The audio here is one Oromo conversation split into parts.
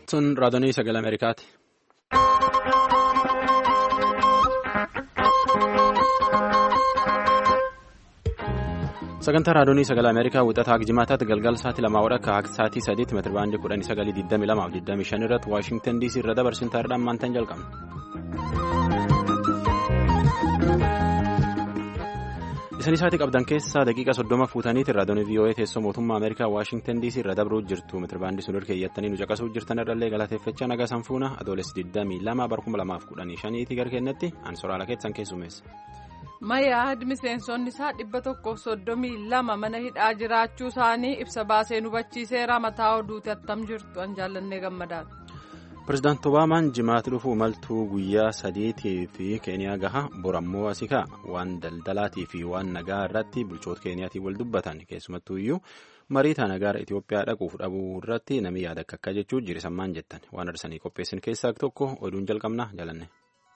Sun raadiyoo sagalee Ameerikaati. Sagantaa raadiyoo sagalee Ameerikaa wixataa Jimaataatti galgala sa'aatii lamaa wadha akka sa'aatii sadiitti meetira baandii kudhanii sagalii digdamii lamaa fi digdamii shan irratti Waashintan DC irra dabarsin taa'eedhaan maantaan jalqabna. Isin isaatii qabdan keessaa daqiiqa soddoma fuutaniiti raadiyoo VOA teessoo mootummaa Ameerikaa Waashintan DC irra dabruu jirtu meetira baandii sun keeyyattanii nu caqasuu jirtan irrallee galateeffachaa nagaa sanfuuna adoolessi digdamii lama barkuma lamaaf kudhanii shaniiti gara kennetti ansoraala keessan keessumeessa. Mayyaad miseensonni isaa dhibba tokkoof soddomii lama mana hidhaa jiraachuu isaanii ibsa baasee nu hubachiiseera mataa oduuti attam jirtu an jaallannee gammadaadha. Pireezidaanti Obaamaan jimaatti dhufu imaltuu guyyaa sadiitii fi keeniyaa gaha borammoo asikaa waan daldalaatii fi waan nagaa irratti bulchoota keeniyaatiin wal dubbatan keessumattuu iyyuu marii taana gara Itoophiyaa dhaquuf dhabuu irratti namni yaada akka akka jechuu jirisammaan jettan waan arsanii qopheessin keessaa tokko oduun jalqabna jaalanne.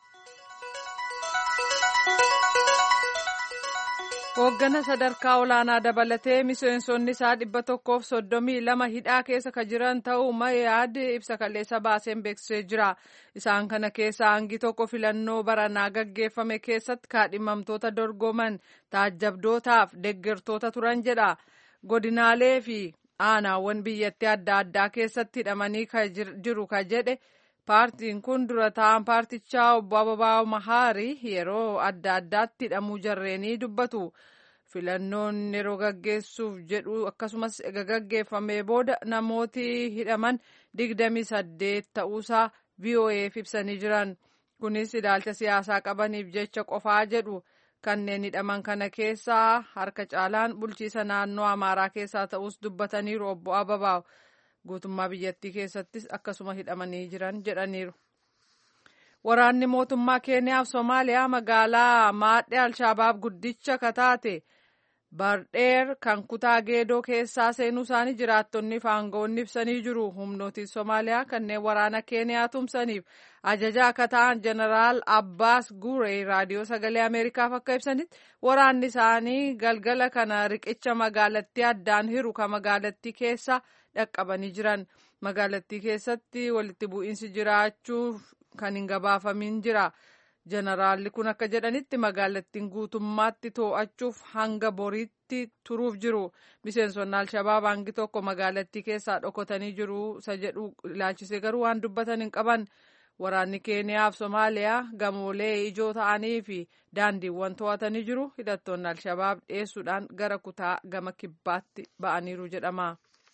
Hooggana sadarkaa olaanaa dabalatee miseensonni isaa dhibba tokkoof soddomii lama hidhaa keessa ka jiran ta'uu Mayyaad ibsa kaleessa baaseen beeksisee jira. Isaan kana keessa hangi tokko filannoo baranaa gaggeeffame keessatti kaadhimamtoota dorgoman taajjabdootaaf deeggartoota turan jedha. Godinaalee fi aanaawwan biyyattii adda addaa keessatti hidhamanii jiru ka jedhe. paartiin kun dura ta'an paartichaa obbo Ababaa Mahaari yeroo adda addaatti hidhamuu jarreenii dubbatu. Filannoon yeroo gaggeessuuf jedhu akkasumas ega gaggeeffamee booda namooti hidhaman digdami saddeet ta'uusaa VOA'f ibsanii jiran. Kunis ilaalcha siyaasaa qabaniif jecha qofaa jedhu. Kanneen hidhaman kana keessaa harka caalaan bulchiisa naannoo Amaaraa keessaa ta'us dubbataniiru obbo Ababaa. guutummaa biyyattii keessattis akkasuma hidhamanii jiran jedhaniiru. Waraanni mootummaa Keeniyaa fi Somaaliyaa magaalaa maadhee Alshabaab guddicha kataate Bardheer kan kutaa geedoo keessaa seenuu isaanii jiraattonni fi aangawoonni ibsanii jiru. Humnootiin Somaaliyaa kanneen waraana Keeniyaa tumsaniif ajajaa akka ta'an Jeneraal Abbaas Guree raadiyoo sagalee Ameerikaaf akka ibsanitti waraanni isaanii galgala kana riqicha magaalattii addaan hiru kan magaalattii keessa dhaqqabanii jiran. Magaalattii keessatti walitti bu'iinsi jiraachuuf kan hin gabaafamin jira. Jeneraalli kun akka jedhanitti magaalattiin guutummaatti to'achuuf hanga boriitti turuuf jiru. Miseensonni Alshabaab hangi tokko magaalattii keessaa dhokotanii jiru isa jedhu ilaalchisee garuu waan dubbatan hin qaban. Waraanni Keeniyaa fi Somaaliyaa gamoolee ijoo ta'anii fi daandiiwwan to'atanii jiru. Hidhattoonni Alshabaab dhiyeessuudhaan gara kutaa gama kibbaatti ba'aniiru jedhama.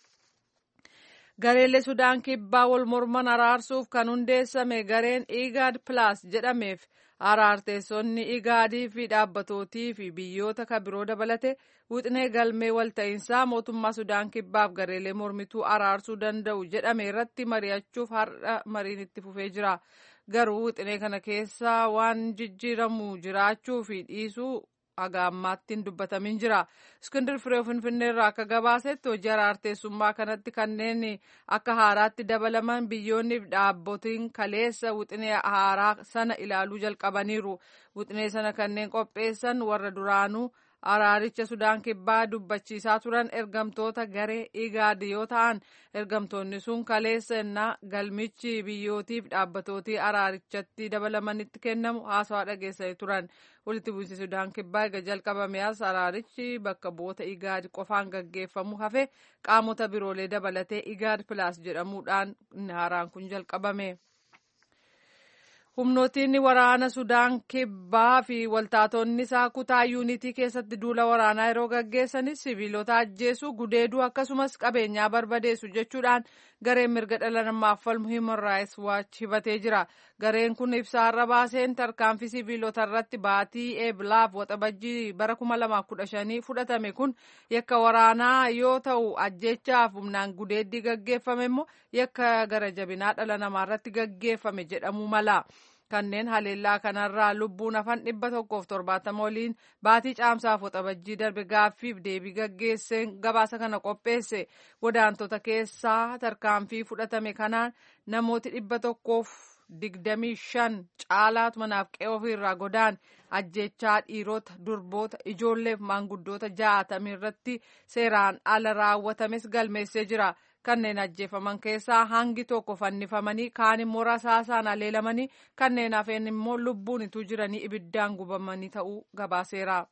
Gareelee Sudaan kibbaa wal morman araarsuuf kan hundeessame gareen Igaad Plus jedhameef araarteessonni Igaadii fi dhaabbatootii fi biyyoota kan biroo dabalate wixinee galmee walta'iinsaa mootummaa Sudaan kibbaaf gareelee mormituu araarsuu danda'u jedhame irratti mari'achuuf har'a mariin itti fufee jira. Garuu wixinee kana keessa waan jijjiiramu jiraachuu fi dhiisuu haga ammaatti hin dubbatamin jira. Iskindir Firee Finfinnee irraa akka gabaasetti hojii araarteessummaa kanatti kanneen akka haaraatti dabalaman biyyoonni fi dhaabbotiin kaleessa wixinee haaraa sana ilaaluu jalqabaniiru. Wixinee sana kanneen qopheessan warra duraanuu araaricha Sudaan kibbaa dubbachiisaa turan ergamtoota garee Igaad yoo ta'an ergamtoonni sun kaleessa innaa galmichi biyyootiif dhaabbatootii araarichatti dabalamanitti kennamu haasawaa dhageessanii turan. walitti bu'iinsi Sudaan kibbaa eega jalqabame as araarichi bakka bu'oota Igaad qofaan gaggeeffamu hafe qaamota biroolee dabalatee Igaad Pilaas jedhamuudhaan haaraan kun jalqabame. Humnootiin waraana Sudaan kibbaa fi waltaatonni isaa kutaa yuunitii keessatti duula waraanaa yeroo gaggeessanis siviilota ajjeesuu gudeeduu akkasumas qabeenyaa barbadeessu jechuudhaan gareen mirga dhala namaaf falmu Human Rights Watch hibatee jira. Gareen kun ibsaarra baaseen tarkaanfii siviilota irratti baatii eeblaaf waxabajjii bara 2015 fudhatame kun yakka waraanaa yoo ta'u ajjeechaaf humnaan gudeeddii gaggeeffame immoo yakka gara jabinaa dhala namaa irratti gaggeeffame jedhamuu mala. Kanneen haleellaa kanarraa lubbuun hafan dhibba tokkoof torbaatama waliin baatii caamsaaf waxabajjii darbe gaaffiif deebii gaggeesseen gabaasa kana qopheesse godaantota keessaa tarkaanfii fudhatame kanaan namooti dhibba tokkoof digdamii shan caalaatu manaaf qe'ee ofiirraa godaan ajjechaa dhiirota durboota ijoolleef maanguddoota ja'atamii irratti seeraan ala raawwatames galmeessee jira. kanneen ajjeefaman keessaa hangi tokko fannifamanii kaan immoo rasaasaan aleelamanii kanneen hafeen immoo lubbuun ituu jiranii ibiddaan gubamanii ta'uu gabaaseera.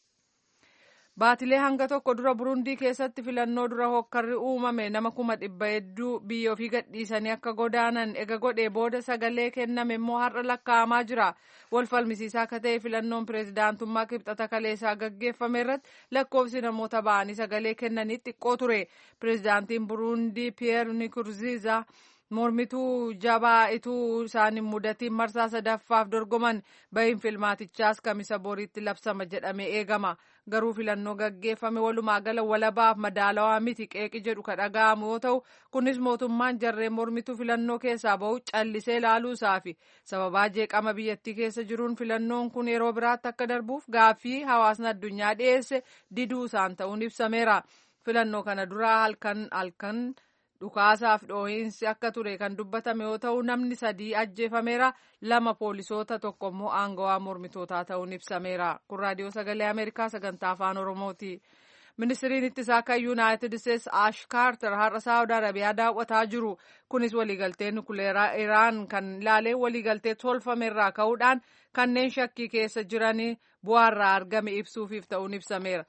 Baatilee hanga tokko dura Burundii keessatti filannoo dura hokkarri uumame nama kuma dhibba hedduu biyya ofii gadhiisanii akka godaanan ega godhee booda sagalee kenname immoo har'a lakkaa'amaa jira. Wal falmisiisaa akka ta'e filannoon pireezidaantummaa kibxata kaleessaa gaggeeffame irratti lakkoofsi namoota ba'anii sagalee kennanii xiqqoo ture. Pireezidaantiin Burundii Piyeer Nikurziizaa mormituu jabaa ituu isaan mudatiin marsaa sadaffaaf dorgoman bahiin filmaatichaas kamisa boriitti labsama jedhamee eegama. garuu filannoo gaggeeffame walumaa gala walabaaf madaalawaa miti qeeqi jedhu ka dhaga'amu yoo ta'u kunis mootummaan jarreen mormituu filannoo keessaa bahu callisee ilaaluusaa fi sababaa jeeqama biyyattii keessa jiruun filannoon kun yeroo biraatti akka darbuuf gaaffii hawaasni addunyaa dhiyeesse diduu isaan ta'uun ibsameera filannoo kana duraa halkan halkan dhukaasaaf dhoohinsi akka ture kan dubbatame yoo ta'u namni sadii ajjeefameera lama poolisoota tokko immoo aangawaa mormitootaa ta'uun ibsameera kun raadiyoo sagalee ameerikaa sagantaa afaan oromooti ministiriin ittisaa kan yuunaayitid isteetsi ash kaarter har'a saawud arabiyaa daawwataa jiru kunis waliigaltee nukuleeraa iraan kan ilaalee waliigaltee tolfamerraa ka'uudhaan kanneen shakkii keessa jiranii bu'aarraa argame ibsuufiif ta'uun ibsameera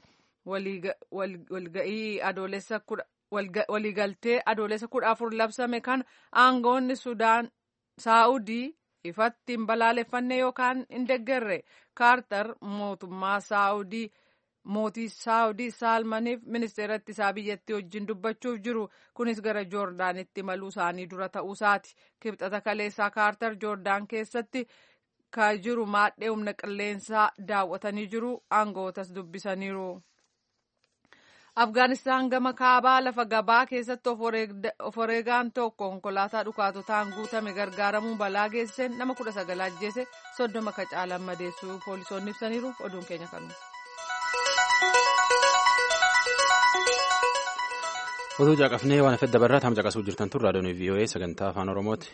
walga'ii adoolessa kudha waliigaltee adoolessa kudha afur labsame kan aangoonni sudaan saa'udii ifatti hin balaaleffanne yookaan hin deggerre kaartar mootummaa saa'udii mootii saa'udii saalmaniif ministeera ittisaa biyyattii wajjin dubbachuuf jiru kunis gara joordaanitti maluu isaanii dura ta'uusaati kibxata kaleessaa kaartar joordaan keessatti ka jiru maadhee humna qilleensaa daawwatanii jiru aangootas dubbisaniiru. Afgaanistaan gama kaabaa lafa gabaa keessatti of wareegaan tokko konkolaataa dhukaatotaan guutame gargaaramuun balaa geessiseen nama kudha sagal ajjeese soddoma ka caalan madeessuu poolisoonni ibsaniiru oduun keenya kanu. Oduu caqafnee waan afedda barraa tam caqasuu jirtan tun raadiyoon VOA sagantaa afaan Oromooti.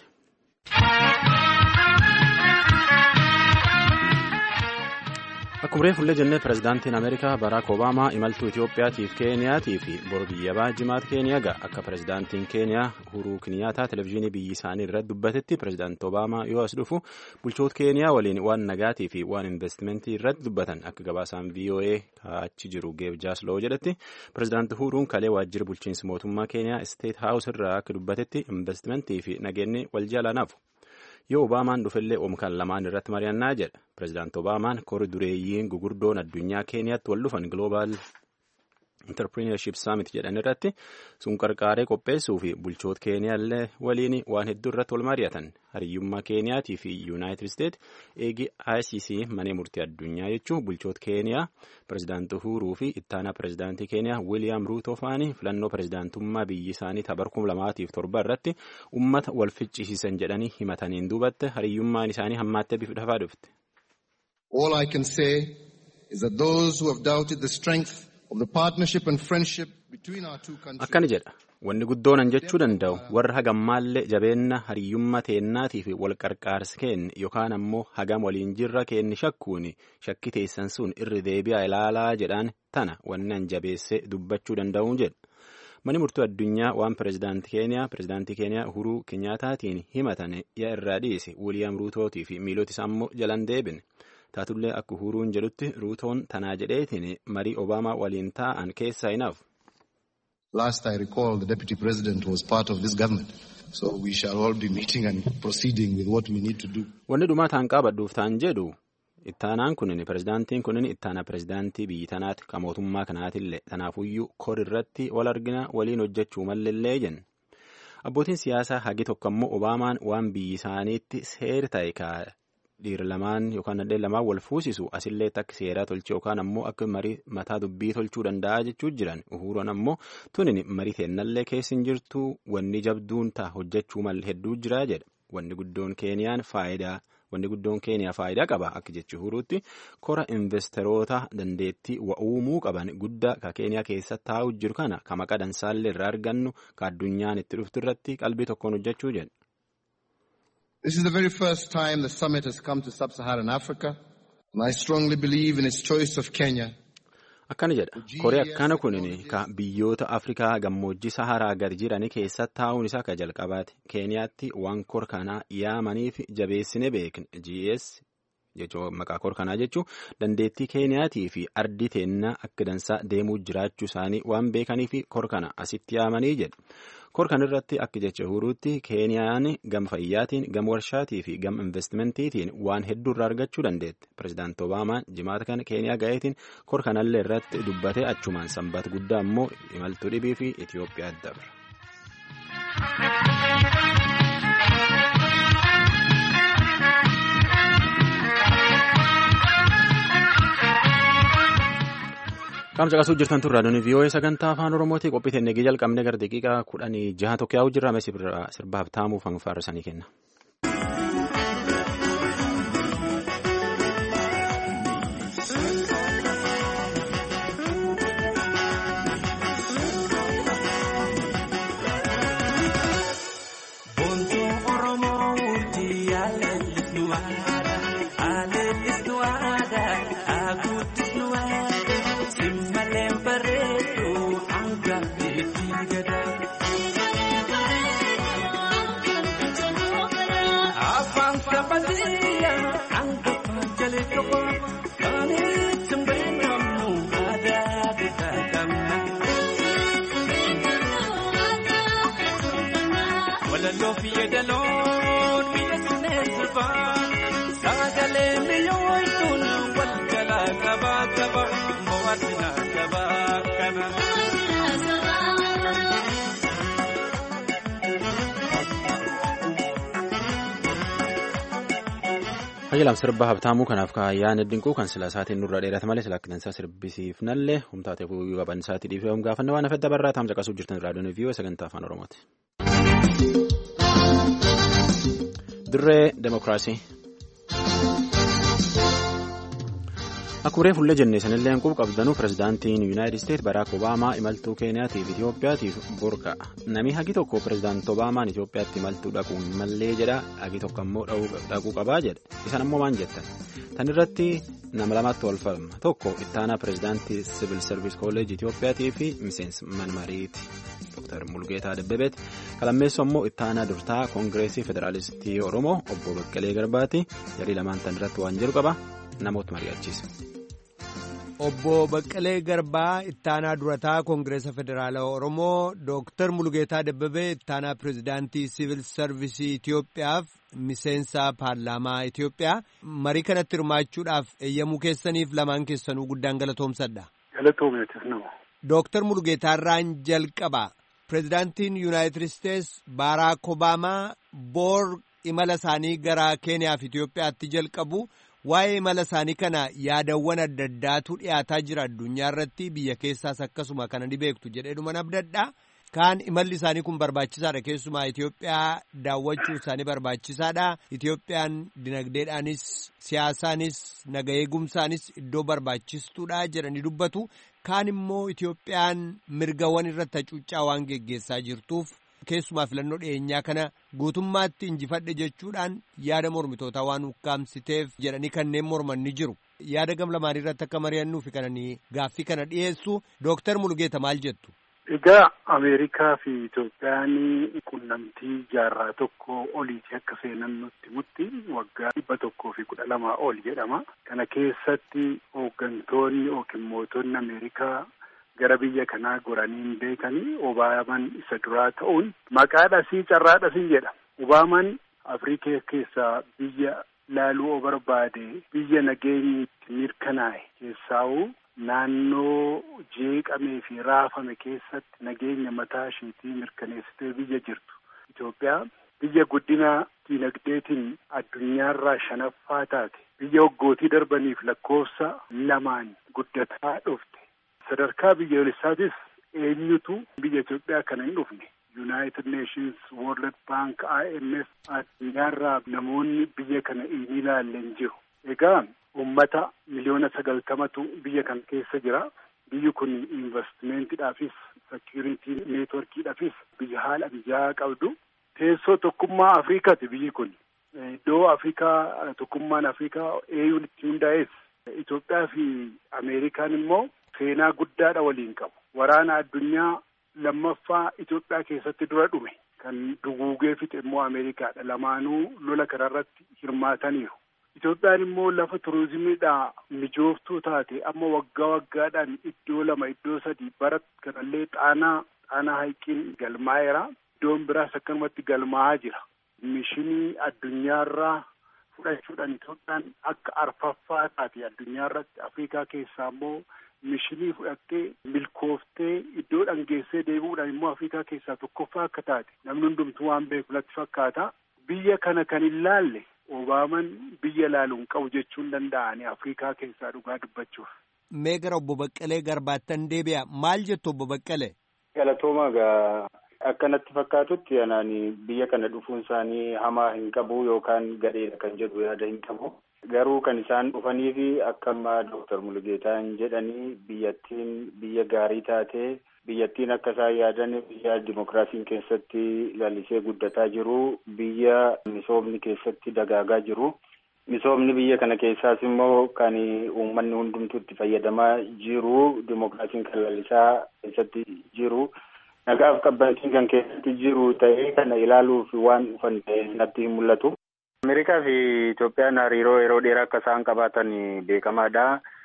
Akkuma reefullee jennee pirezidaantiin Ameerikaa Baraak Obaamaa imaltuu Itoophiyaatiif Keeniyaatii fi bor biyya Baajimaat Keeniyaa ga'a. Akka pirezidaantiin Keeniyaa Uhuruu Kiniyaataa televezyiinii biyyi isaanii irratti dubbatetti pirezidaanti Obaamaa yoo as dhufu bulchoota Keeniyaa waliin waan nagaatii fi waan investimentii irratti dubbatan akka gabaasaan VOA achi jiru Geeb Jaasloo jedhetti pirezidaanti Uhuruun kalee waajjira bulchiinsa mootummaa Keeniyaa Isteet Haawus irraa akka dubbatetti investimentii fi nageenyi wal jaalanaaf. yoo obaamaan dhufellee oomkan lamaan irratti mari'annaa jedha pirezidaanti obaamaan kori dureeyyiin gugurdoon addunyaa keeniyaatti wal dhufan gloobaal interpreneurship summit jedhan irratti sun qarqaaree qopheessuu fi bulchoota keeniyaallee waliin waan hedduu irratti wal mari'atan hariyyummaa keeniyaatii fi yuunaayitid isteet eegi ICC manee murtii addunyaa jechuun bulchoota keeniyaa pirezidaanti uhuruu fi ittaanaa pirezidaantii keeniyaa wiiliyaam ruutoo faanii filannoo pirezidaantummaa biyyi isaanii tabar kum lamaatiif torba irratti ummata wal ficcisiisan jedhanii himataniin duubatte hariyyummaan isaanii hammaattee bifa dhafaa dhufte. All I can say is that those who have doubted the strength Akkana jedha wanni guddoonan jechuu danda'u warra hagammaallee jabeenna hariyyummaa teennaatii fi wal qarqaarsi keenya yookaan ammoo hagam waliin jirra keenni shakkuun shakki teessan sun irri deebi'aa ilaalaa jedhaan tana wanni an jabeessee dubbachuu danda'u jedha. Mani murtuu addunyaa waan pirezidaantii Keeniyaa pirezidaantii Keeniyaa Uhuruu Kenyaataatiin himatane yaa irraa dhiise Wiiliyaam Ruutootii fi miilota isaa immoo jalan deebine. taatullee akka uhuruun jedhutti ruutoon tanaa jedheetiin marii obaamaa waliin taa'an keessaa hinaaf. Last I recall the deputy president was part of this government. So we shall all be meeting and proceeding with what we need to do. Wanni dhumaa taan qabadhuuf taan jedhu ittaanaan kunin pirezidaantiin kunin ittaana pirezidaantii biyyi tanaati ka mootummaa kanaatillee tanaafuyyuu kor irratti wal argina waliin hojjechuu malleellee jenna. Abbootiin siyaasaa hagi tokko ammoo obaamaan waan biyyi isaaniitti seer ta'e ka dhiira lamaan yookaan nadheen lamaan wal fuusisu asillee akka seeraa tolche yookaan ammoo akka marii mataa dubbii tolchuu danda'a jechuu jiran uhuroon ammoo tunin marii teennallee keessa hin jirtu wanni jabduun ta'a hojjechuu mal hedduu jira jedha wanni guddoon keeniyaan faayidaa wanni guddoon keeniyaa faayidaa qaba akka jechi uhuruutti kora investeroota dandeettii wa'uumuu qaban guddaa ka keeniyaa keessa taa'u jiru kana ka maqaa dansaallee irraa argannu ka addunyaan itti dhuftu irratti qalbii tokkoon hojjechuu jedha. This is the very first time the summit has come to sub-Saharan Africa, and I strongly believe in its choice of Kenya. Akkana jedha. Koree akkana kunin ka biyyoota Afrikaa gammoojjii Saharaa gad jiran keessatti taa'uun isaa ka jalqabaati. Keeniyaatti waan kor kanaa yaamaniif jabeessine beekne GS jechuun maqaa kor kanaa jechuun dandeettii Keeniyaatii fi ardi teennaa akka dansaa deemuu jiraachuu isaanii waan beekaniif kor kana asitti yaamanii jedha. Kor kan irratti akka jecha huruutti Keeniyaan gama fayyaatiin, gama warshaatii fi gama investimentiitiin waan hedduu irraa argachuu dandeette. Pireezidaanti Obaamaan jimaata kana Keeniyaa ga'eetiin kor kanallee irratti dubbatee achumaan sanbata guddaa immoo imaltuu dhibii fi Itoophiyaa dabre. Qaamsa qasuu jirtan turraa duni vii'oo'ee sagantaa afaan oromootii qophii teennee jalqabne gara daqiiqaa kudhanii jaha tokko yaa'u jirra mee sirbaaf taamuuf hanfaarrisanii kenna. Hayyalam sirba habtaamuu kanaaf kaayaan dinquu kan sila isaatiin nurra dheerata malee sila akkansaa sirbisiifnallee humtaatee fuuyyuu qaban isaatii dhiifee hum gaafanne waan afedda barraa taamsa qasuu jirtan raadiyoon viiyoo sagantaa afaan oromooti. Dirree Demokiraasii. Akkuree fuullee jennee sanillee hanquuf qabdanuu pirezidaantiin Yuunaayitid Isteet Baraak Obaamaa imaltuu Keeniyaatiif Itoophiyaatiif burqa. Namni hagi tokko pirezidaanti Obaamaan Itoophiyaatti imaltuu dhaquun mallee jedha hagi tokko ammoo dhaquu qabaa jedha. Isan ammoo maal jettan? Tan irratti nama lamatti wal falma. Tokko ittaanaa pirezidaantii Siivil Sarviis Kolleejii Itoophiyaatii fi miseensi manmariiti. Dr. Mulgeetaa Dabbabeeti. Kalammeessu ammoo ittaanaa durtaa Koongireesii Federaalistii Oromoo obbo Baqqalee Garbaati. Jarii lamaan tan irratti waan jiru qaba. Namoota mari'achiisa. Obbo Baqqalee Garbaa ittaanaa durataa Koongireesa Federaalaa Oromoo Dooktar Mulgeetaa Dabbabee ittaanaa pirezidaantii Siivil Sarvisii Itoophiyaaf miseensa paarlaamaa Itoophiyaa marii kanatti hirmaachuudhaaf eeyyamuu keessaniif lamaan keessanuu guddaan galatoomsadha. Galatoomeetis nama. Dooktar Mulgeetaarraan jalqaba. Pirezidaantiin Yuunaayitid Isteets Baaraak Obaamaa boor imala isaanii gara Keeniyaa fi Itoophiyaatti jalqabu. Waa'ee imala isaanii kana yaadawwan adda addaatu dhiyaataa jira addunyaa irratti biyya keessaas akkasuma kana ni beektu jedheedhuma abdadha. Kaan imalli isaanii kun barbaachisaadha keessumaa Itoophiyaa daawwachuu isaanii barbaachisaadha. Itoophiyaan dinagdeedhaanis siyaasaanis naga eegumsaanis iddoo barbaachistuudha jedhanii dubbatu. Kaan immoo Itoophiyaan mirgawwan irratti hacuuccaa waan geggeessaa jirtuuf. keessumaa filannoo dhiyeenyaa kana guutummaatti injifadhe jechuudhaan yaada mormitootaa waan ukkaamsiteef jedhanii kanneen morman ni jiru. Yaada gam lamaanii irratti akka mari'annuu fi kananii gaaffii kana dhiyeessu Dooktar Mulgeeta maal jettu? Egaa Ameerikaa fi Itoophiyaan qunnamtii jaarraa tokko oliiti akka seenan nutti mutti waggaa dhibba tokkoo fi kudha lamaa ol jedhama. Kana keessatti hooggantoonni yookiin mootonni Ameerikaa gara biyya kanaa goraniin beekanii Obaamaan isa duraa ta'uun maqaadhasii carraadhasii jedha. Obaamaan Afrikaa keessaa biyya laaluu o barbaade biyya nageenyi itti mirkanaa'e keessaa'uu naannoo jeeqamee fi raafame keessatti nageenya mataa isheetii mirkaneessitee biyya jirtu. Itoophiyaa biyya guddina diinagdeetiin addunyaarraa shanaffaa taate biyya waggootii darbaniif lakkoofsa lamaan guddataa dhufte. sadarkaa biyyoolessaatis eenyutu biyya Itoophiyaa kana hin dhufne United Nations, World Bank, IMF addunyaarraa namoonni biyya kana hin ilaallen jiru. Egaa uummata miliyoona sagaltamatu biyya kana keessa jira. Biyyi kun investimeentiidhaafis, security neetworkiidhaafis biyya haala mijaa'aa qabdu. Teessoo tokkummaa Afrikaati biyyi kun. Iddoo Afrikaa tokkummaan Afrikaa eeyuun itti hundaa'es Itoophiyaa fi Ameerikaan immoo seenaa guddaadha waliin qabu. Waraana addunyaa lammaffaa Itoophiyaa keessatti dura dhume kan duguugee fixe immoo Ameerikaadha. Lamaanuu lola kanarratti hirmaataniiru. Itoophiyaan immoo lafa turizimiidhaa mijooftuu taate amma waggaa waggaadhaan iddoo lama iddoo sadii bara kanallee xaanaa xaanaa haiqiin galmaa'eera. Iddoon biraas akkanumatti galmaa'aa jira. Mishinii addunyaarraa fudhachuudhaan Itoophiyaan akka arfaffaa taate addunyaarratti Afrikaa keessaa immoo mishinii fudhattee milkooftee iddoo dhangeessee deebi'uudhaan immoo Afrikaa keessaa tokkoffaa akka taate namni hundumtuu waan beeku natti fakkaata. Biyya kana kan hin laalle Obaaman biyya laaluun qabu jechuun danda'ani Afrikaa keessaa dhugaa dubbachuuf. Mee gara obbo Baqqalee garbaattan deebi'a. Maal jettu obbo Baqqalee? Galatooma gaa akkanatti fakkaatutti anaan biyya kana dhufuun isaanii hamaa hin qabu yookaan gadheedha kan jedhu yaada hin qabu. Garuu kan isaan dhufanii fi akka ammaa Dooktar Mulugeetaan jedhanii biyyattiin biyya gaarii taatee biyyattiin akka isaan yaadan biyya dimokiraasiin keessatti lalisee guddataa jiru biyya misoomni keessatti dagaagaa jiru. Misoomni biyya kana keessaas immoo kan uummanni hundumtuu itti fayyadamaa jiru dimokiraasiin kan lalisaa keessatti jiru. Nagaaf qabbantiin kan keessatti jiru ta'ee kana ilaaluuf waan dhufan ta'ee natti hin mul'atu. Ameerikaa fi Itoophiyaan hariiroo yeroo dheeraa akka isaan qabaatan beekamaadha.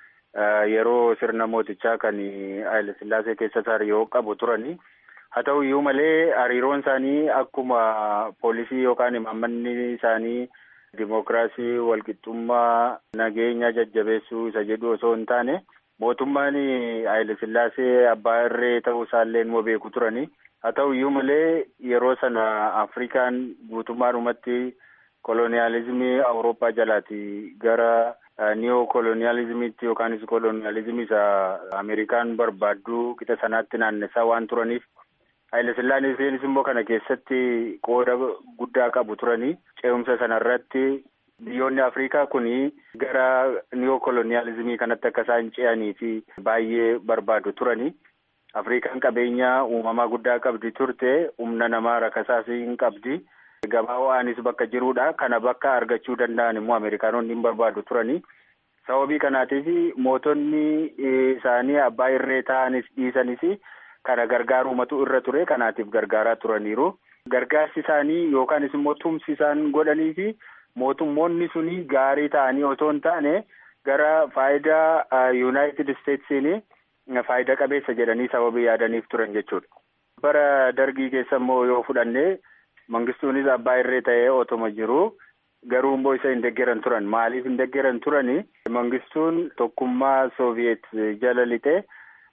Yeroo sirna mootichaa kan Haayile Sillaasee keessatti hariiroo qabu turani. Haa ta'u iyyuu malee hariiroon isaanii akkuma poolisii yookaan imaammanni isaanii dimokiraasii walqixxummaa nageenya jajjabeessuu isa jedhu osoo hin taane mootummaan Haayile Sillaasee abbaa irree ta'uu isaallee immoo beeku turani. Haa ta'u iyyuu malee yeroo sana Afrikaan guutummaadhumatti koloniyaalizimii Awurooppaa jalaati gara niyoo koloniyaalizimiitti yookaanis koloniyaalizimii isa Ameerikaan barbaaddu qixa sanaatti naannessaa waan turaniif Haayile Sillaaseenis immoo kana keessatti qooda guddaa qabu turanii ce'umsa sanarratti biyyoonni Afrikaa kuni gara niyoo koloniyaalizimii kanatti akka isaan ce'anii fi baay'ee barbaadu turanii. Afrikaan qabeenya uumamaa guddaa qabdi turte humna namaa rakasaas hin qabdi. Gabaa ho'aanis bakka jirudha. Kana bakka argachuu danda'an immoo Ameerikaanonni hin barbaadu turanii. Sababii kanaatiif mootonni isaanii abbaa irree ta'anis dhiisanis kana gargaarumatu irra ture. Kanaatiif gargaaraa turaniiru. Gargaarsi isaanii yookaanis immoo tumsi isaan godhanii fi mootummoonni suni gaarii ta'anii otoo hin taane gara faayidaa Yuunaayitid Isteetsiin faayidaa qabeessa jedhanii sababii yaadaniif turan jechuudha. Bara dargii keessa immoo yoo fudhanne mangistuunis abbaa irree ta'ee otoma jiru garuu immoo isa hin deggeran turan maaliif hin deggeran turani mangistuun tokkummaa sooviyeet jala lixee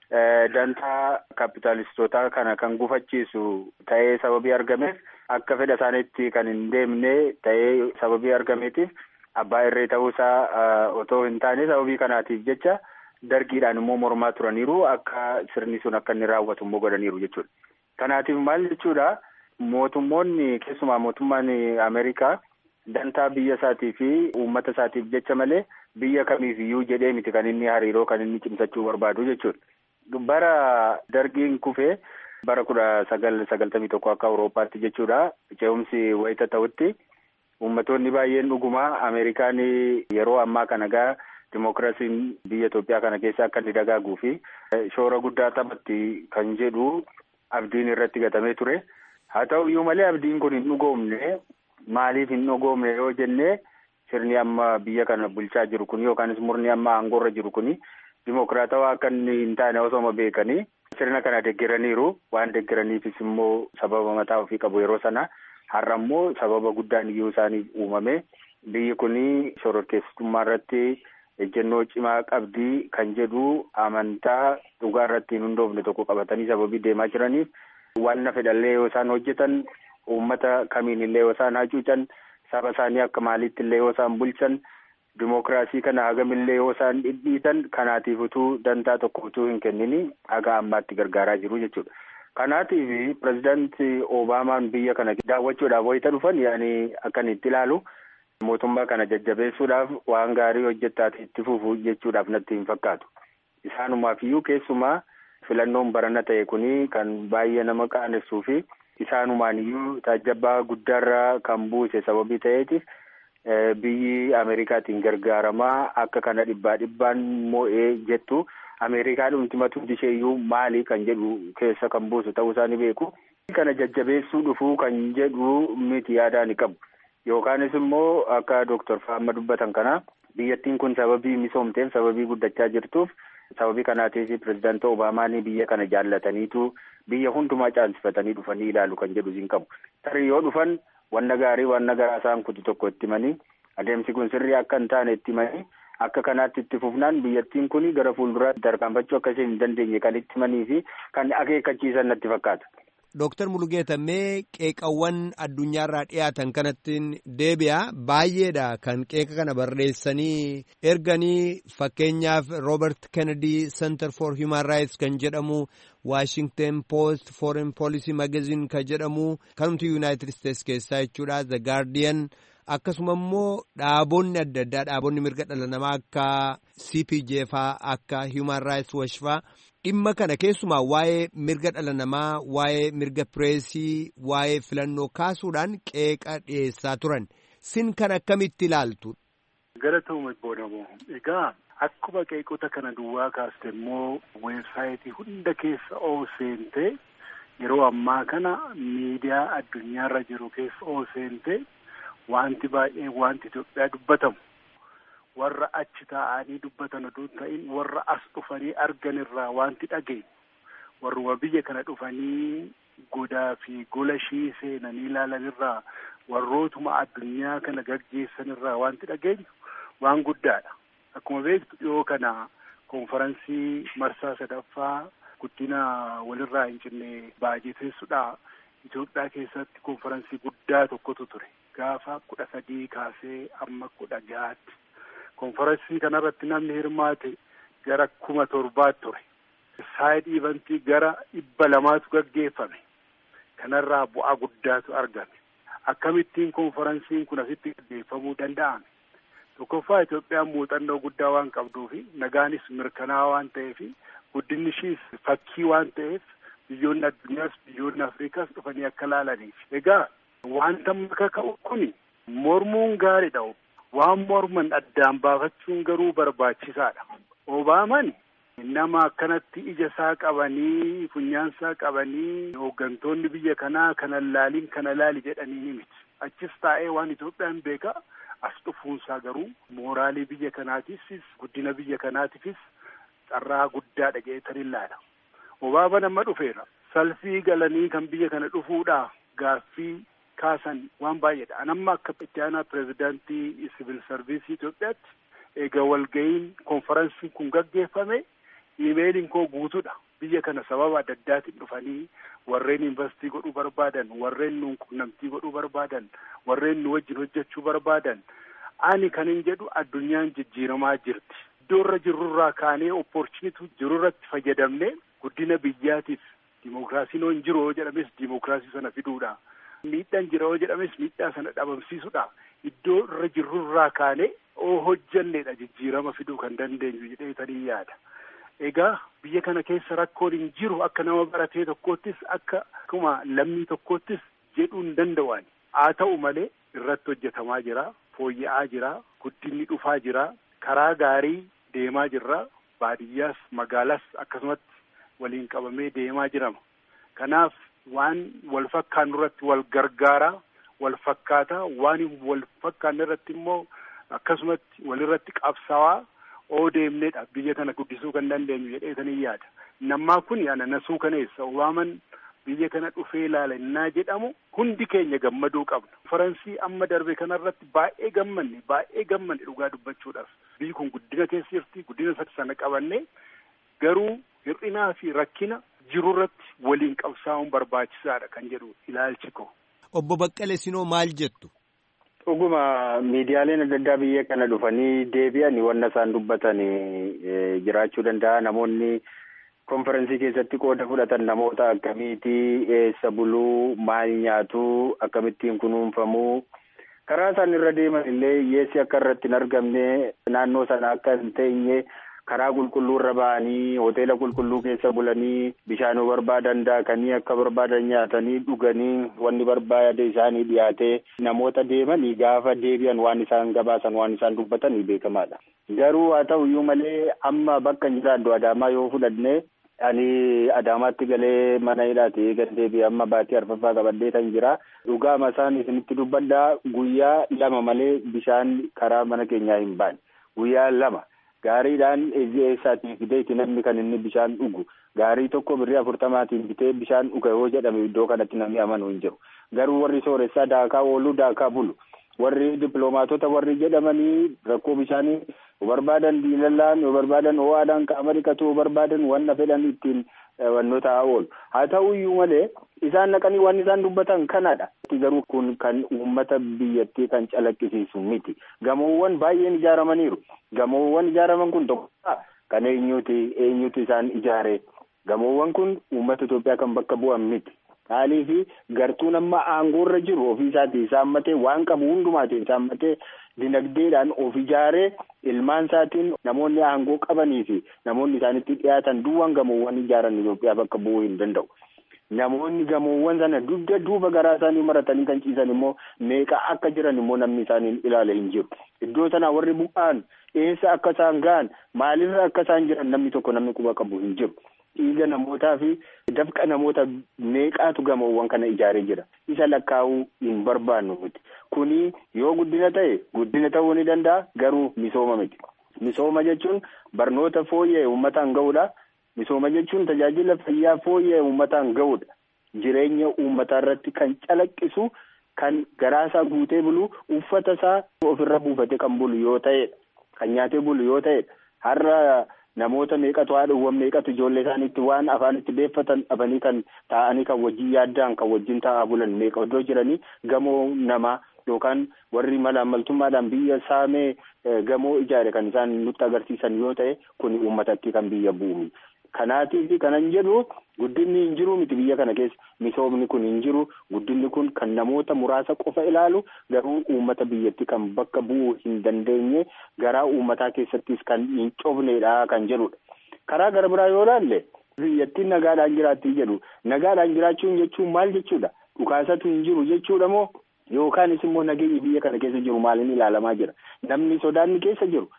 dantaa kaapitaalistootaa kana kan gufachiisu ta'ee sababii argameef akka fedha isaaniitti kan hin deemne ta'ee sababii argameetiif abbaa irree ta'uusaa otoo hin taane sababii kanaatiif jecha dargiidhaan immoo mormaa turaniiru akka sirni sun akka inni raawwatu immoo godhaniiru jechuudha. Kanaatiif maal jechuudha mootummoonni keessumaa mootummaan Ameerikaa dantaa biyya isaatii fi uummata isaatiif jecha malee biyya kamiif iyyuu jedhee miti kan inni hariiroo kan inni cimsachuu barbaadu jechuudha. Bara dargiin kufee bara kudha sagal sagaltamii tokko akka Awurooppaatti jechuudha. Ce'umsi wayita ta'utti uummattoonni baay'een dhugumaa Ameerikaan yeroo ammaa kana gaa Dimookiraasiin biyya Itoophiyaa kana keessa akka inni dagaaguu fi shoora guddaa taphatti kan jedhu abdiin irratti gatamee ture. Haa ta'u iyyuu malee abdiin kun hin dhugoomne maaliif hin dhugoomne yoo jenne sirni amma biyya kana bulchaa jiru kun yookaanis murni amma aangoorra jiru kun dimookiraatawaa akka inni hin taane osooma beekanii sirna kana deggeraniiru waan deggeraniifis immoo sababa mataa ofii qabu yeroo sana har'a immoo sababa guddaan iyyuu isaaniif uumame biyyi kun shororkeessitummaa irratti ejjennoo cimaa qabdii kan jedhu amantaa dhugaa irratti hin hundoofne tokko qabatanii sababii deemaa jiraniif waan na fedhallee yoo isaan hojjetan uummata kamiin illee yoo isaan hacuucan saba isaanii akka maaliitti illee yoo isaan bulchan dimookiraasii kana hagamillee yoo isaan dhidhiitan kanaatiif utuu dantaa tokko utuu hin kennini haga ammaatti gargaaraa jiru jechuudha. Kanaatiif pirezidaantii Obaamaan biyya kana daawwachuudhaaf wayita dhufan yaani akkan itti ilaalu mootummaa kana jajjabeessuudhaaf waan gaarii hojjettaati itti fufu jechuudhaaf natti hin fakkaatu. Isaanumaaf iyyuu keessumaa filannoon barana ta'e kuni kan baay'ee nama qaanessuu fi isaanumaan iyyuu taajjabaa guddaarra kan buuse sababii ta'eetiif biyyi Ameerikaatiin gargaaramaa akka kana dhibbaa dhibbaan moo'ee jettu Ameerikaa dhumti matuutti isheeyyuu maali kan jedhu keessa kan buusu ta'uu isaa ni beeku. Kana jajjabeessuu dhufuu kan jedhu miti yaadaa ni qabu. Yookaanis immoo akka Dooktar Faamma dubbatan kana biyyattiin kun sababii misoomteef sababii guddachaa jirtuuf sababii kanaatiif pirezidaantii Obaamaan biyya kana jaallataniitu biyya hundumaa caalsifatanii dhufanii ilaalu kan jedhu hin qabu. Tarii yoo dhufan wanna gaarii wanna garaa isaan kutu tokko itti himanii adeemsi kun sirrii akka hin taane itti himanii akka kanaatti itti fufnaan biyyattiin kun gara fuulduraatti tarkaanfachuu akka isheen hin dandeenye kan itti himanii fi kan akeekkachiisan natti fakkaata. Dooktar Mulugeeta mee qeeqawwan addunyaarraa dhiyaatan kanattiin deebi'a baay'eedha kan qeeqa kana barreessanii erganii fakkeenyaaf Robert Kennedy Center for Human Rights kan jedhamu Washington Post Foreign Policy Magazine kan jedhamu kanumti United States keessaa jechuudha The Guardian akkasuma immoo dhaabonni adda addaa dhaabonni mirga dhala namaa akka CPJ faa akka Human Rights Watch faa dhimma kana keessumaa waa'ee mirga dhala namaa waa'ee mirga pireesii waa'ee filannoo kaasuudhaan qeeqa dhiyeessaa turan sin kan akkamitti ilaaltu. Gara ta'uuma boodamoo egaa akkuma qeeqota kana duwwaa kaaste immoo weebsaayitii hunda keessa oo seentee yeroo ammaa kana miidiyaa addunyaarra jiru keessa oo seentee wanti baay'ee wanti Itoophiyaa dubbatamu. warra achi taa'anii dubbatan oduu ta'in warra as dhufanii argan irraa wanti dhageenyu warruma biyya kana dhufanii godaa fi gola ishii seenanii ilaalan irraa warrootuma addunyaa kana gaggeessan irraa wanti dhageenyu waan guddaadha. Akkuma beektu dhiyoo kana konferansii marsaa sadaffaa guddina walirraa hin cinne baajeteessudha. Itoophiyaa keessatti konferansii guddaa tokkotu ture. Gaafa kudha sadii kaasee amma kudha jahaatti. konferansii kanarratti namni hirmaate gara kuma torbaatti ture. Saayid ivantii gara dhibba lamaatu gaggeeffame. Kanarraa bu'aa guddaatu argame. Akkamittiin konferansiin kun asitti gaggeeffamuu danda'ame? Tokkoffaa Itoophiyaan muuxannoo guddaa waan qabduufi nagaanis mirkanaa'aa waan ta'eef guddinni ishiis fakkii waan ta'eef biyyoonni addunyaas biyyoonni Afrikaas dhufanii akka laalaniif. Egaa wanta maka ka'u kuni mormuun gaariidha. waan morman addaan baafachuun garuu barbaachisaadha. Obaaman nama akkanatti ija isaa qabanii funyaan isaa qabanii hooggantoonni biyya kanaa kana laaliin kana laali jedhanii ni miti. Achis taa'ee waan Itoophiyaan beekaa as dhufuunsaa garuu mooraalii biyya kanaatiifis guddina biyya kanaatiifis carraa guddaadha jedhetan ilaala. Obaaman amma dhufeera. Salfii galanii kan biyya kana dhufuudhaa gaaffii kaasan waan baay'eedha. Anamma akka itti aanaa pirezidaantii siviil sarviisii Itoophiyaatti eega walga'iin konferansiin kun gaggeeffame iimeeliin koo guutuudha. Biyya kana sababa adda addaatiin dhufanii warreen investii godhuu barbaadan, warreen nuun qunnamtii godhuu barbaadan, warreen nu wajjin hojjechuu barbaadan. Ani kan hin jedhu addunyaan jijjiiramaa jirti. Iddoo irra jirurraa kaanee opportunituu jirurratti fayyadamne guddina biyyaatiif dimookiraasiin hin jiru yoo jedhames dimookiraasii sana fiduudha. miidhaan jira yoo jedhames miidhaa sana dhabamsiisudha. Iddoo irra jirrurraa kaanee oo hojjannedha jijjiirama fiduu kan dandeenyu jedheetanii yaada. Egaa biyya kana keessa rakkoon hin jiru akka nama baratee tokkoottis akka akkuma lammii tokkoottis jedhuu hin danda'an. Haa ta'u malee irratti hojjetamaa jira, fooyya'aa jira, guddinni dhufaa jira, karaa gaarii deemaa jirra, baadiyyaas magaalaas akkasumatti waliin qabamee deemaa jirama. Kanaaf waan wal fakkaannu irratti wal gargaaraa wal fakkaataa waan wal fakkaanne irratti immoo akkasumatti walirratti qabsaawaa oo deemneedha biyya kana guddisuu kan dandeenyu jedheetanii yaada. Nammaa kun ana nasuu kaneessa Obaaman biyya kana dhufee ilaala innaa jedhamu hundi keenya gammaduu qabna. Faransii amma darbe kanarratti baay'ee gammanne baay'ee gammanne dhugaa dubbachuudhaaf biyyi kun guddina keessa jirti guddina sana qabanne garuu hir'inaa fi rakkina jirurratti waliin qabsaa'uun barbaachisaadha kan jedhu ilaalchi ko. Obbo Baqqalee Sinoo maal jettu? Dhuguma miidiyaaleen adda addaa biyya kana dhufanii deebi'an wanna isaan dubbatan jiraachuu danda'a. Namoonni konferensii keessatti qooda fudhatan namoota akkamiiti eessa buluu maal nyaatuu akkamittiin kunuunfamuu karaa isaan irra deeman illee hiyyeessi akka irratti hin argamne naannoo sana akka hin teenye karaa qulqulluurra ba'anii hoteela qulqulluu keessa bulanii bishaanuu barbaadan daakanii akka barbaadan nyaatanii dhuganii wanni barbaade isaanii dhiyaatee namoota deemanii gaafa deebi'an waan isaan gabaasan waan isaan dubbatanii beekamaadha. Garuu haa ta'u iyyuu malee amma bakka jiraaddu Adaamaa yoo fudhanne ani Adaamaatti galee mana hidhaati gad deebi'ee amma baatii arfaffaa qabadhee kan jira. Dhugaama isaan isinitti dubbadhaa guyyaa lama malee bishaan karaa mana keenyaa hin baane. Guyyaa lama gaariidhaan eessaatii fideeti namni kan inni bishaan dhugu. Gaarii tokko birrii afurtamaatiin bitee bishaan dhuga yoo jedhame iddoo kanatti namni amanu hin jiru. Garuu warri sooressaa daakaa ooluu daakaa bulu. Warri dippiloomaatota warri jedhamanii rakkoo bishaanii barbaadan diilallaan yoo barbaadan ho'aadhaan qaama dhiqatu yoo barbaadan wanna fedhan ittiin wannoota oolu. Haa ta'u iyyuu malee isaan naqanii waan isaan dubbatan kanadha. Garuu kun kan uummata biyyattii kan calaqqisiisu miti. Gamoowwan baay'een ijaaramaniiru. Gamoowwan ijaaraman kun tokko kan eenyuti eenyutu isaan ijaare. Gamoowwan kun uummata Itoophiyaa kan bakka bu'an miti. Haalii fi gartuun amma aangoorra jiru ofii isaatii saammatee waan qabu hundumaatiin saammatee dinagdeedhaan of ijaaree ilmaan isaatiin namoonni aangoo qabanii fi namoonni isaanitti dhiyaatan duwwaan gamoowwan ijaaran Itoophiyaa bakka bu'uu hin danda'u. Namoonni gamoowwan sana dugda duuba garaa isaanii maratanii kan ciisan immoo meeqa akka jiran immoo namni isaanii ilaala hin jiru. Iddoo sana warri bu'aan eessa akka isaan ga'an maalirra akka isaan jiran namni tokko namni quba qabu hin jiru. Dhiiga namootaa fi dafqa namoota meeqaatu gamoowwan kana ijaaree jira. Isa lakkaa'uu hin barbaannu miti. Kuni yoo guddina ta'e guddina ta'uu ni danda'a garuu misooma miti. Misooma jechuun barnoota fooyya'e uummataan ga'uudha. Misooma jechuun tajaajila fayyaa fooyya'e uummataan ga'uudha. Jireenya uummataa irratti kan calaqqisu kan garaasaa guutee bulu uffata isaa ofirra buufatee kan bulu yoo ta'edha. Kan nyaatee bulu yoo ta'edha. Har'a namoota meeqatu haadhuuwwan meeqatu ijoollee isaaniitti waan afaanitti beeffatan dhabanii kan taa'anii kan wajjin yaaddaan kan wajjin taa'aa bulan meeqa iddoo jiranii gamoo namaa yookaan warri mala ammaltummaadhaan biyya saamee gamoo ijaare kan isaan nutti agarsiisan yoo ta'e kun uummatatti kan biyya bu'u. Kanaatiif kanan jedhu guddinni hin jiru miti biyya kana keessa misoomni kun hin jiru guddinni kun kan namoota muraasa qofa ilaalu garuu uummata biyyatti kan bakka bu'uu hin dandeenye garaa uummataa keessattis kan hin cofneedha kan jedhudha. Karaa gara biraa yoo ilaalle biyyattiin nagaadhaan jiraatti jedhu nagaadhaan jiraachuun jechuun maal jechuudha dhukaasatu hin jiru jechuudha moo yookaanis immoo nageenyi biyya kana keessa jiru maaliin ilaalamaa jira namni sodaanni keessa jiru.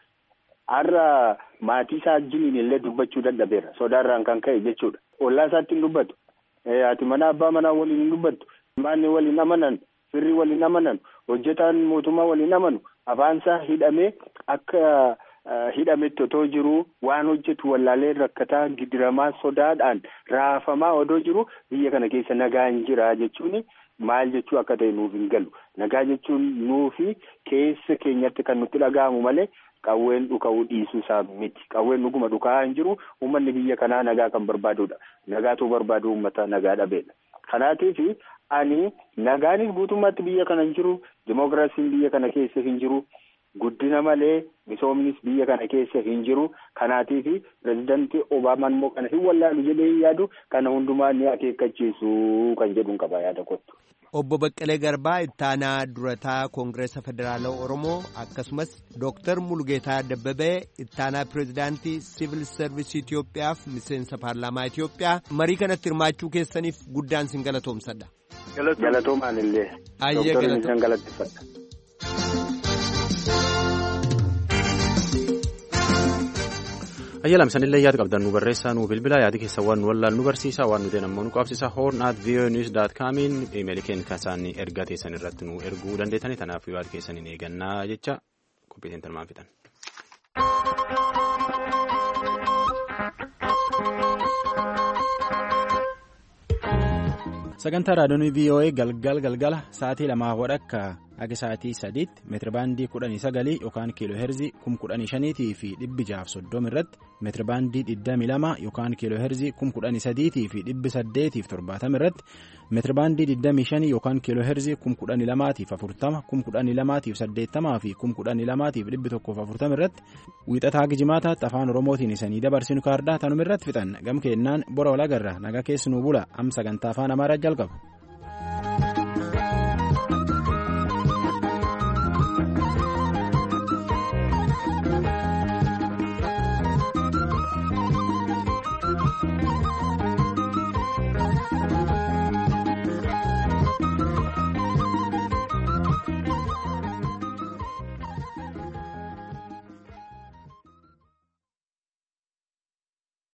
Har'a maatii isaa wajjiniin illee dubbachuu dadhabeera. Sodaarraan kan ka'e jechuudha. Ollaa isaatti hin dubbatu. Ati mana abbaa manaa waliin hin dubbattu. Maanni waliin amanan, firri waliin amanan, hojjetaan mootummaa waliin amanu, afaan isaa hidhamee akka hidhametti otoo jiru waan hojjetu wallaalee rakkataa gidiramaa sodaadhaan raafamaa odoo jiru biyya kana keessa nagaan jira jechuun maal jechuu akka ta'e nuuf hin galu. Nagaa jechuun nuufi keessa keenyatti kan nutti dhaga'amu malee. Qawween dhuka'uu dhiisuu isaa miti. Qawween dhuguma dhukaa hin jiru. Uummanni biyya kanaa nagaa kan barbaadudha. Nagaatu barbaadu uummata nagaa dhabeedha. Kanaatiif ani nagaanis guutummaatti biyya kana hin jiru. Dimookiraasiin biyya kana keessa hin jiru. Guddina malee misoomnis biyya kana keessa hin jiru. Kanaatiif pirezidaantii Obaamaan immoo kana hin wallaalu jedhee hin yaadu. Kana hundumaa ni akeekkachiisu kan jedhuun qaba yaada kottu. Obbo Baqqalee Garbaa ittaanaa durataa Koongireesa Federaalaa Oromoo akkasumas Dooktar Mulgeetaa Dabbabee ittaanaa pireezidaantii Siivil Sarvisii Itoophiyaaf miseensa paarlaamaa Itoophiyaa marii kanatti hirmaachuu keessaniif guddaan sin galatoomsadha. Galatoomaan illee. Ayyee galatoom. galateeffadha. ayyalam sanillee yaada qabdan nu barreessaa nu bilbila yaadi keessa waan nu wallaal nu barsiisa waan nuti ammoo nu qabsiisa horn at vonews dot comiin imeeli keenya kan isaan ergaa teessan irratti nu erguu dandeettani kanaaf yaada keessaniin eegannaa jecha qophiitiin tilmaan fixan. sagantaa raadiyoon voa galgal galgala sa'aatii lamaa wadhakka akka sa'aatii sadiitti meetirabaandii kudhanii sagalii yookaan kiiloo heerzii kum kudhanii shaniitii fi dhibbi jaaf soddoma irratti meetirabaandii digdamii lama yookaan kiiloo heerzii kum kudhanii sadiitii fi dhibbi saddeetiif torbaatama irratti meetirabaandii digdamii shanii yookaan kiiloo heerzii kum kudhanii lamaatiif afurtama kum kudhanii lamaatiif saddeettamaa fi kum kudhanii lamaatiif dhibbi tokkoof afurtama irratti wiixataa gijimaataatti afaan oromootiin isanii dabarsinu kaardaa tanuma irratti fixan gam keennaan bora walagarra nagaa keessanuu bula am sagantaa afaan amaaraa jalqaba.